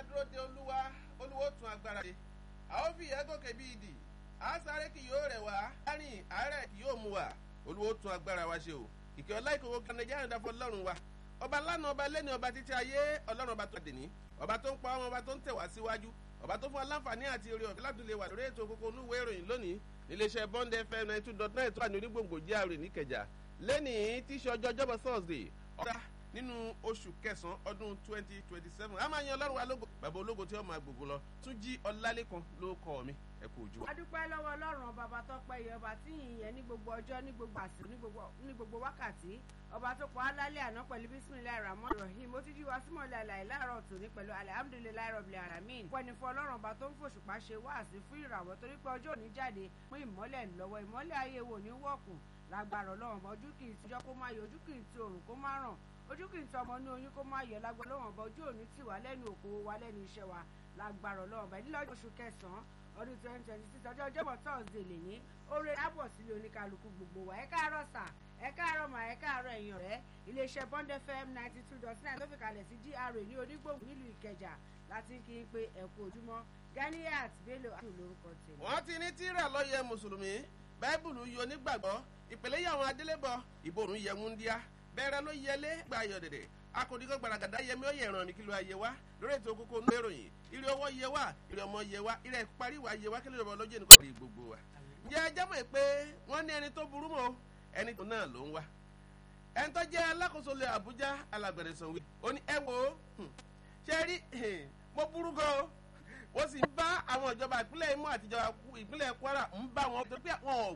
máa dúró de olúwa olúwo tún agbára ṣe a ó fi ìyẹn gòkè bí ìdì a sáré kì yóò rẹ̀ wá láàrin àárẹ̀ kì yóò mú wa olúwo tún agbára wa ṣe o ìkẹ́ ọlá ìkòwò kan nàìjíríà ń dáfọ́ lọ́rùn wa ọba lánàá ọba lẹ́ni ọba títí ayé ọlọ́run ọba tó dè ní ọba tó ń pa ọmọ ọba tó ń tẹ̀ wá síwájú ọba tó fún aláǹfààní àti orí ọ̀fẹ́ láti lè wà lórí ètò kókó onúwé ìròyìn lónìí iléeṣẹ́ bond fm ninety two dot nine tó wà ní onígbòǹgbò jíàrè níkẹjà lẹ́nìí tí í ṣe ọjọ́ ọjọ́bọ̀ thursday ọ̀dà nínú oṣù kẹsàn-án ọdún twenty twenty seven a máa yan ọlọ́run wa lógo bàbá ológo tí ó máa gbogbo lọ tún jí ọlálẹ́kan ló kọ́ mi ẹ kú ojú. a dúpẹ́ lọ́wọ́ ọlọ́run ọba bá tọ́pẹ́ yẹ ọba tí ìyẹn ní gbogbo ọjọ́ ní gbogbo àsìkò ní gbogbo wákàtí ọba tó pa á lálẹ́ àná pẹ̀lú bísímìlá rahman rahim ó ti jí wa símọ̀ lálẹ́ láàárọ̀ tòní pẹ̀lú alihamudulilayi rọ̀bìlì aramin pẹ̀lú fún ọlọ́run ọba tó ń fòṣùpá ṣe wáàsí fún ìràwọ̀ torí pé ọjọ́ òní jáde mú ìmọ́lẹ̀ lọ́wọ́ ìmọ́lẹ̀ ayé wò ní wọ̀kùn lágbára ọlọ́run ọba ojú kì í tijọ́ kó má yọ ojú kì í ti òrùn kó má ràn ojú kì í tọ ọmọ ní oyún kó má yọ lágbára ọlọ́run ọba ojú òní tì wá lẹ́nu òkòwò wa lẹ́nu iṣẹ́ wa lágbára ọlọ́run ọba ìdílé oṣù kẹsàn-án ọdún twenty twenty six ọjọ́ ọjọ́bọ̀ thursday lè ní oore lábọ̀ sílé oníkálukú gbogbo wa ẹ káàárọ̀ sà ẹ káàárọ̀ mà ẹ káàárọ̀ ẹ̀yàn rẹ̀ iléeṣẹ́ bond fm ninety two dot nine tó fi kalẹ̀ sí gra ní onígbòhùn nílùú ìkẹjà láti kí n pé ẹ̀kú ojúmọ́ ganiat bello àti olórúkọ tèmi. wọ́n ti ní tíra lọ́yẹ mùsùlùmí báíbùlù yọ nígbàgbọ́ ìpèlè yàwọn adélébọ̀ ìbòrùn yẹ múndíá bẹ́ẹ̀rẹ̀ ló yẹlé gba ayọ̀ dẹ̀dẹ̀ akọ̀díkọ̀ gbàràgàdà yẹmi ó yẹ ìràn ní kílò ayé wa lórí ètò kókó ní ìròyìn ìrì owó yẹ wa ìrì ọmọ yẹ wa ìrì parí wa yẹ wa kí lè rọ̀ lọ́jọ́ nìkan rí gbogbo wa. ǹjẹ́ ẹ jẹ́ mọ̀ pé wọ́n ní ẹni tó burú mọ́ ẹni tó náà ló ń wá. ẹni tó jẹ́ alákòóso lè àbújá alágbẹ̀rẹ̀ sanwó ó ní ẹ wo ṣe rí mo burú gan wọ́n sì ń bá àwọn ìjọba ìpínlẹ̀ Imo àti ìjọba ìpínlẹ̀ Kwara ń bá wọn tó pé wọn ò